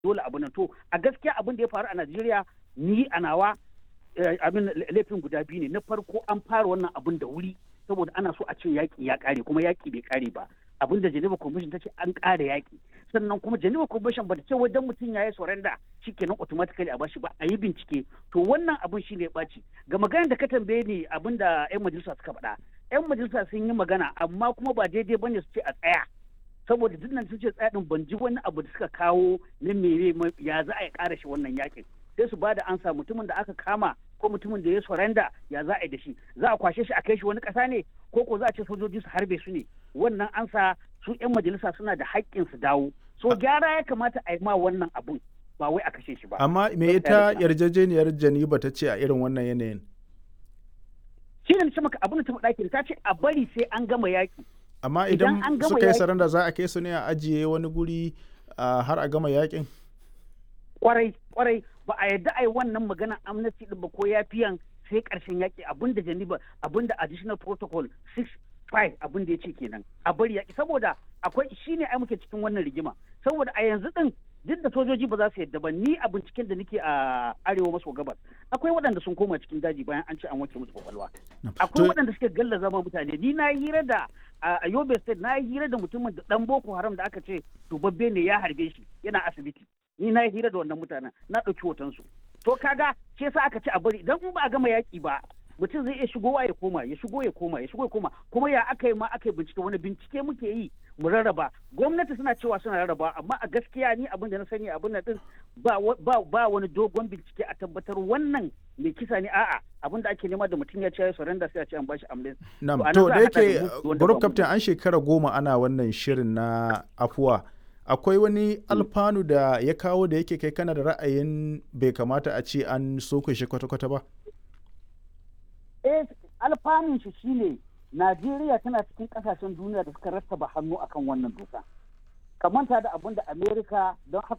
dole abu nan to a gaskiya abin da ya faru a Najeriya ni a nawa abin laifin guda biyu ne na farko an fara wannan abin da wuri saboda ana so a ce yaƙi ya ƙare kuma yaƙi bai ƙare ba abin da Geneva Convention ta ce an ƙara yaƙi sannan kuma Geneva Convention ba ta ce wajen mutum ya yi surrender shikenan automatically a bashi ba a yi bincike to wannan abin shine ya ɓaci ga maganar da ka tambaye ni abin da 'yan majalisa suka faɗa 'yan majalisa sun yi magana amma kuma ba daidai bane su ce a tsaya saboda duk nan sun ce tsaya din ban ji wani abu da suka kawo na mere ya za a yi ƙara shi wannan yakin sai su bada ansa mutumin da aka kama ko mutumin da ya surrender ya za a yi da shi za a kwashe shi a kai shi wani ƙasa ne ko ko za a ce sojoji su harbe su ne wannan ansa su 'yan majalisa suna da haƙƙin su dawo so gyara ya kamata a yi ma wannan abun ba wai a kashe shi ba amma me ita yarjejeniyar janiba ta ce a irin wannan yanayin shi ne ce maka abin da ta faɗa ta ce a bari sai an gama yaƙi amma idan suka yi saranda za a kai su ne a ajiye wani guri har a gama yaƙin kwarai kwarai ba a yadda a yi wannan magana amnesty din ba ko yafiyan sai karshen yaƙi abinda janiba abinda additional protocol 6.5 abin da ya ce kenan a bari yaƙi saboda akwai shine ai muke cikin wannan rigima saboda a yanzu din duk da sojoji ba za su yadda ba ni a binciken da nake a arewa maso gabas akwai waɗanda sun koma cikin daji bayan an ce an wanke musu kwakwalwa akwai waɗanda suke galla zama mutane ni na hira da a yobe state na hira da mutumin da dan boko haram da aka ce dubabbe ne ya harbe shi yana asibiti ni na hira da wannan mutanen na ɗauki hotonsu to kaga ce sa aka ce a bari idan in ba a gama yaƙi ba mutum zai iya shigowa ya koma ya shigo ya koma ya shigo ya koma kuma ya aka yi ma aka yi bincike wani bincike muke yi mu rarraba gwamnati suna cewa suna rarraba amma a gaskiya ni abin da na sani abin da din ba ba wani dogon bincike a tabbatar wannan mai kisa ne a'a abin da ake nema da mutum ya ce ya surrender sai a ce an bashi ambulance na'am to da yake group captain an shekara goma ana wannan shirin na afuwa akwai wani alfanu da ya kawo da yake kai kana da ra'ayin bai kamata a ce an soke shi kwata-kwata ba eh alfanun shi shine Najeriya tana cikin kasashen duniya da suka rattaba hannu akan wannan doka. Kamanta da abin da Amerika don haka